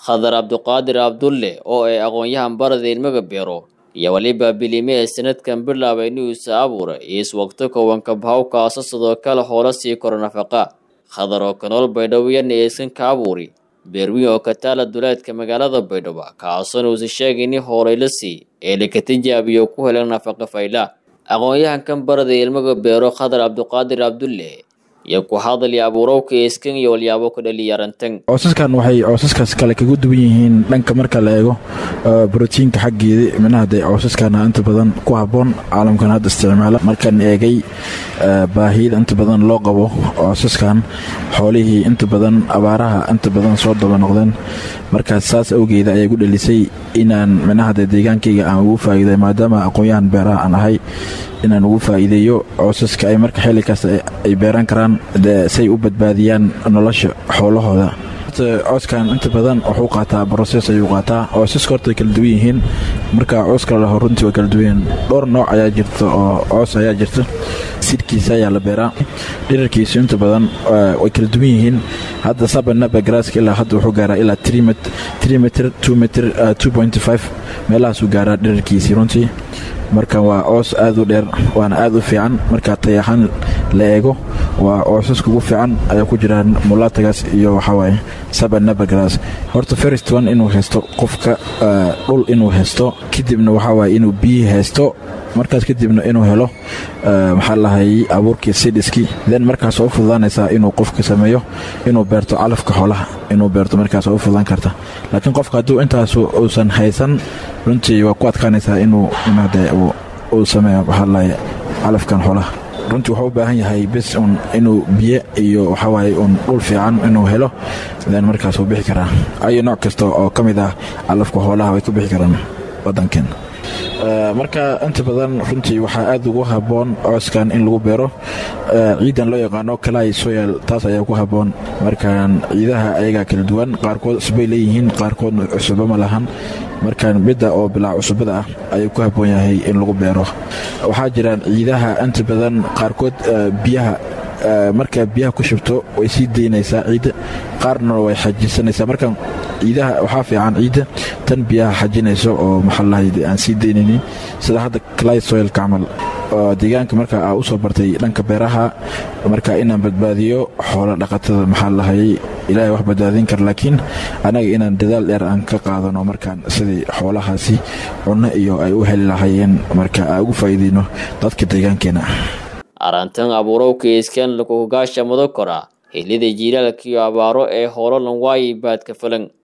khadar cabduqaadir abdulle oo ay aqoon-yahan barada ilmaga beero iyo weliba bilime ee sanadkan bilaabay inuusa abuuray iswaqto kowanka bahawkaasa sidoo kale hoola sii koro nafaqa khadar oo kanool baydhawiyana eesan ka abuuri beerwiin oo ka taala duleedka magaalada baydhabo kaasoona uusa sheegayni hooleyla sii ee laka tijaabiyo ku helan nafaqa fayla aqoon-yahankan barada ilmaga beero khadar cabduqaadir abdulle iyo ku hadalya abuurowka eeskan iyo walyaabo ku dhaliyarantan coosaskan waxay coosaskaas kale kaga duwan yihiin dhanka marka la eego brotiinka xaggeeda minaha dee coosaskana inta badan ku habboon caalamkan hadda isticmaala markaan eegay baahiyada inta badan loo qabo coosaskan xoolihii inta badan abaaraha inta badan soo daba noqdeen markaas saas awgeeda ayaa gu dhalisay inaan minaha dee deegaankayga aan ugu faa'iiday maadaama aqoon-yahan beeraha aan ahay inaan ugu faa'iideeyo coosaska ay marka xilli kasta ay beeran karaan say u badbaadiyaan nolosha xoolahooda cooskan inta badan wuxuu qaataa broses ayuu qaataa coosaska horta way kala duwan yihiin marka cooska laho runtii way kala duwan yihiin dhowr nooc ayaa jirta oo coos ayaa jirta sidhkiisa ayaa la beeraa dhirarkiisu inta badan way kala duwan yihiin hadda sabanaba garaaska ilaa hadda wuxuu gaaraa ilaa trimetr metr meelahaasuu gaaraa dhirarkiisii runtii marka waa coos aad u dheer waana aad u fiican marka tayaxaan la eego waa coosaska ugu fiican ayaa ku jiraan mulaatagaas iyo waxawaaye sabanabagras horta first one inuu haysto qofka dhul inuu haysto kadibna waxawaaye inuu biyi haysto markaas kadibna inuu helo maxaa lahay abuurkii sidiskii then markaas oo u fududaanaysaa inuu qofka sameeyo inuu beerto calafka xoolaha inuu beerto markaas oo u fududaan karta laakiin qofka hadduu intaas uusan haysan runtii waa ku adkaanaysaa inuu de uu sameeyo maxaa lahay calafkan xoolaha runtii wuxuu u baahan yahay bes un inuu biyo iyo waxawaaye un dhul fiican inuu helo then markaas uu bixi karaa ayo nooc kasta oo ka mid ah calafka xoolaha way ka bixi karaan waddankeen marka inta badan runtii waxaa aad ugu habboon cooskan in lagu beero ciidan loo yaqaano kalay soyal taas ayaa ku habboon markaan ciidaha ayagaa kala duwan qaarkood cusubay leeyihiin qaarkoodna cusubo ma lahan markaan midda oo bilaa cusubada ah ayuu ku habboon yahay in lagu beero waxaa jiraan ciidaha inta badan qaarkood biyaha markaa biyaha ku shubto way sii daynaysaa ciidda qaarna way xajisanaysaa marka ciidaha waxaa fiican ciidda tan biyaha xajinayso oo maxaalahayd aan sii daynaynin sida hadda cly soilka camal deegaanka marka aa u soo bartay dhanka beeraha marka inaan badbaadiyo xoolo dhaqatada maxaa lahayay ilaahay wax badbaadin kara laakiin anaga inaan dadaal dheer aan ka qaadano markaan sidii xoolahaasi cunno iyo ay u heli lahayeen marka aa ugu faa'iideyno dadka deegaankeena arantan abuurowka iskan lakugaasha mudo kora xillida jiilaalka iyo abaaro ee hoolo lan waayi baadka falan